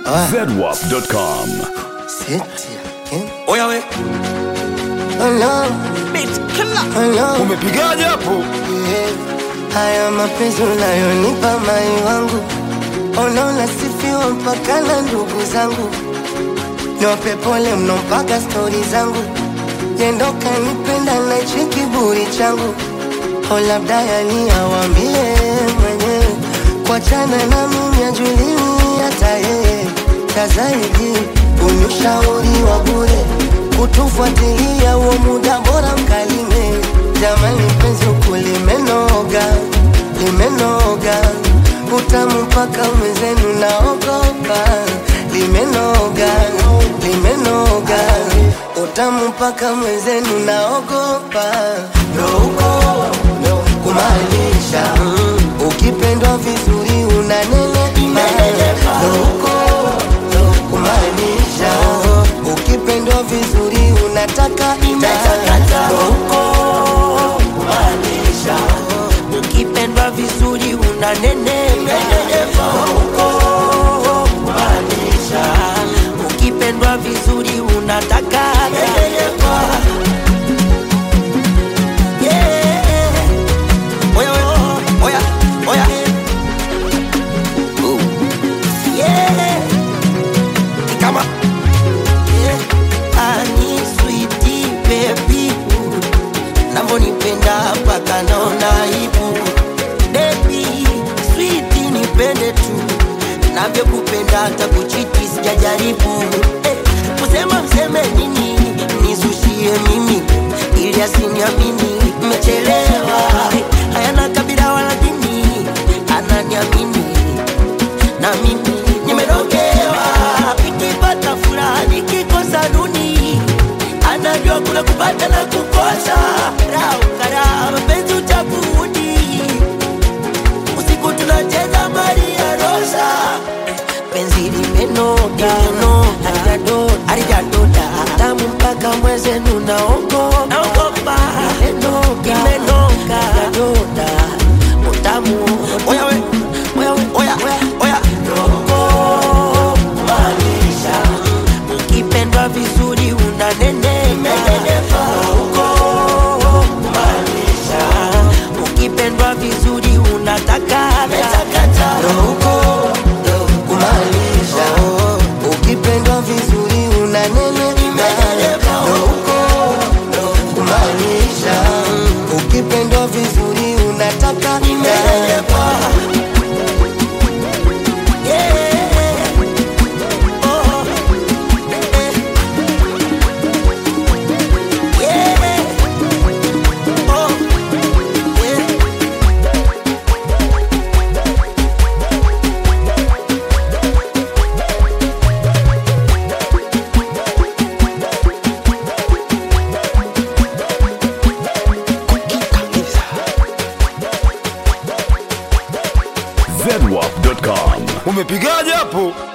zedwap.com. Oya we, umepigaje hapo? Haya mapenzi unayonipa mai wangu, unaona sifiwa mpaka na ndugu zangu, niwape pole mno mpaka stori zangu, yendo kanipenda na hichi kiburi changu, o labda yani awambie mwenyewe, kuachana na mimi ajuliwi hata yeye, cha zaidi unyushauri wa bure, kutufuatilia huo muda bora mkalime, jamani penzi huku limenoga, limenoga, utamu mpaka mwenzenu naogopa, limenoga, limenoga, utamu mpaka mwenzenu naogopa, ndo huko kumaanisha ukipendwa vizuri unanenepa, ndo huko kumaanisha ukipendwa vizuri unataka ndo huko kumaanisha ukipendwa vizuri unanenepa huko kumaanisha ukipendwa vizuri unataka Yeah. Oya we, oya, oya. Ooh. Yeah. Ni kama Ani sweetie baby Navyonipenda mpaka naona aibu Baby sweetie nipende tu Navyokupenda hata kuchiti sijajaribu eh, Kusema mseme nini Nizushie mimi Ili asiniamini Mmechelewa Hayana kabila wala dini Ananiamini na mimi nimerogewa, nikipata furaha nikikosa nuni, anajua kuna kupata na kukosa. Raukara mapenzi uchaguzi, usiku tunacheza Maria Rosa, penzi limenoga halijadoda tamu mpaka mwezenu naogopa naogopa, limenoga halijadoda utamu oya we, oya we, oya, oya. kumaanisha ukipendwa vizuri unanenepa kumaanisha ukipendwa vizuri unataka ndo huko kumaanisha ukipendwa vizuri unanenepa ndo huko kumaanisha ukipendwa vizuri unataka Yeah. Oh. Eh. Yeah. Oh. Yeah. zedwap.com. Umepigaje hapo?